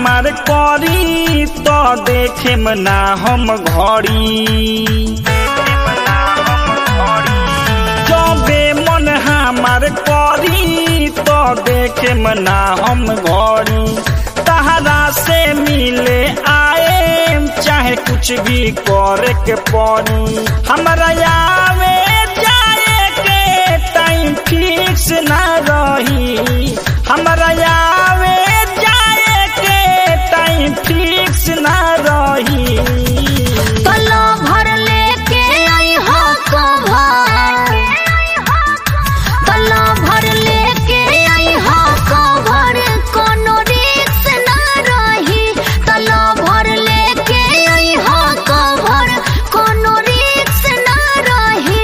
हमार करी तो देखे ना हम घड़ी जबे मन हमार करी तो देखे ना हम घड़ी तहरा से मिले आए चाहे कुछ भी करे के पड़ी हमरा आवे जाए के टाइम फिक्स ना रही हमरा आवे जाए के टाइम फिक्स ना रही तलो भर लेके आई हो कभर तलो भर लेके आई हो कभर कोनो रिक्स ना रही तलो भर लेके आई हो कभर कोनो रिक्स ना रही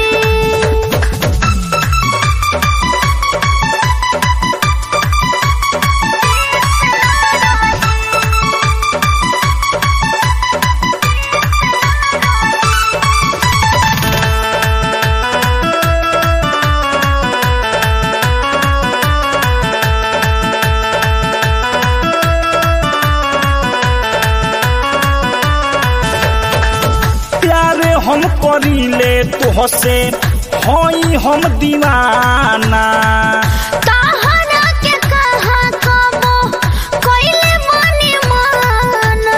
प्यार हम करीले तुहसे हई हम दीवाना ताहरा के कहा कबो कोइले मने माना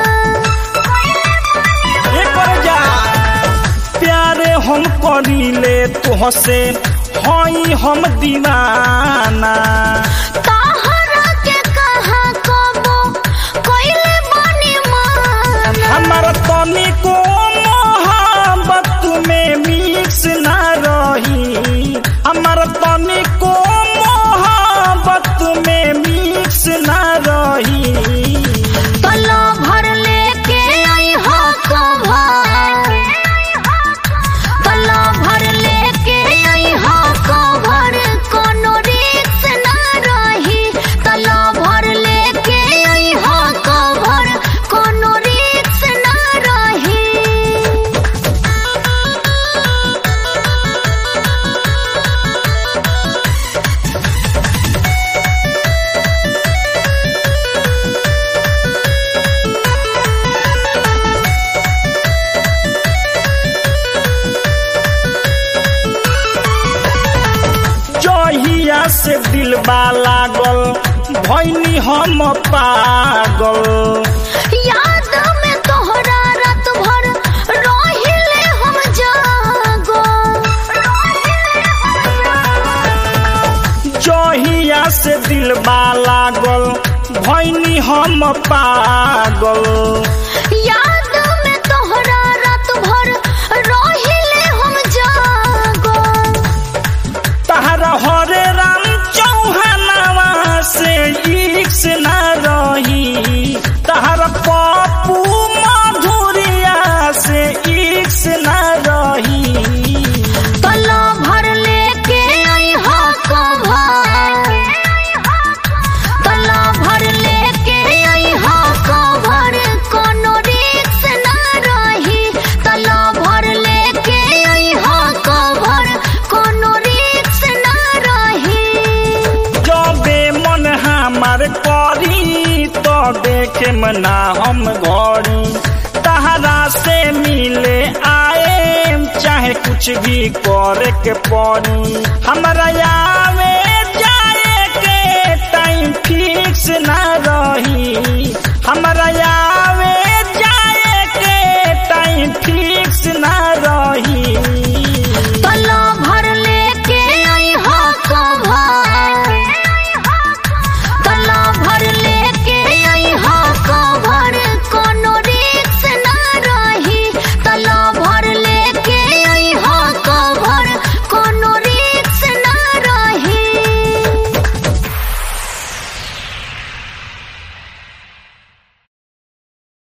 एकर जा प्यार हम करीले तुहसे हई हम दीवाना ताहरा के कहा कबो कोइले मने माना हमारा तनिको मोहब्बत में मिक्स ना रही हमारा तनिको मोहब्बत में मिक्स ना रही तलो भर लेके आई हो कभर तलो भर लेके आई हो कभर कोनो रिक्स ना रही तलो भर लेके आई हो कभर कोनो रिक्स ना रही जहिया से दिलबा लागल भैनी हम पागल याद में तोहरा रात भर रोहिले हम जागो जहिया से दिलबा लागल भैनी हम पागल याद में तोहरा रात भर रोहिले हम जागो तहरा हरे राम चौहानवा से इक्स ना रही तहरा पप्पू मधुरिया से इक्स ना रही तलो भर लेके आई हो कभर तलो भर लेके आई हो कभर कोनो रिक्स ना रही तलो भर लेके आई हो कभर कोनो रिक्स ना रही जबे मन हमार करी तो देखे मना हम घड़ी तहरा से मिले आए चाहे कुछ भी करे के पड़ी हमरा आवे जाए के टाइम फिक्स ना रही हमरा